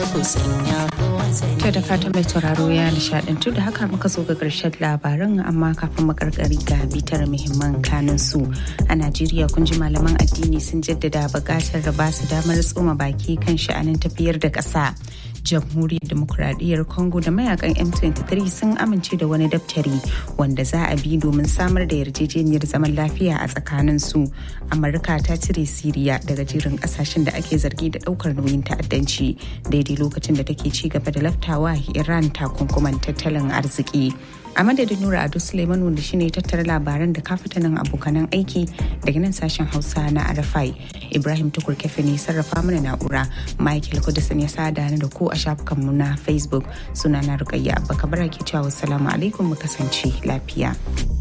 To da fatan mai sauraro ya nishadantu da haka muka zo ga ƙarshen labaran amma kafin makarkari ga bitar muhimman kanin su a Najeriya kun ji malaman addini sun jaddada buƙatar da ba su damar tsoma baki kan sha'anin tafiyar da ƙasa. jamhuriyar demokuraɗiyyar congo da mayakan m23 sun amince da wani daftari wanda za a bi domin samar da yarjejeniyar zaman lafiya a tsakanin su amurka ta cire siriya daga jerin kasashen da ake zargi da ɗaukar nauyin ta'addanci daidai lokacin da take ci gaba da laftawa iran takunkuman tattalin arziki a madadin nura ado suleiman wanda shine tattara labaran da kafitanin abokanan aiki daga nan sashen hausa na arafai ibrahim tukur kefe ne sarrafa mana na'ura michael kudusan ya sada ni da ku a shafukanmu na facebook suna na rukayya abba kabara ke cewa wassalamu alaikum mu kasance lafiya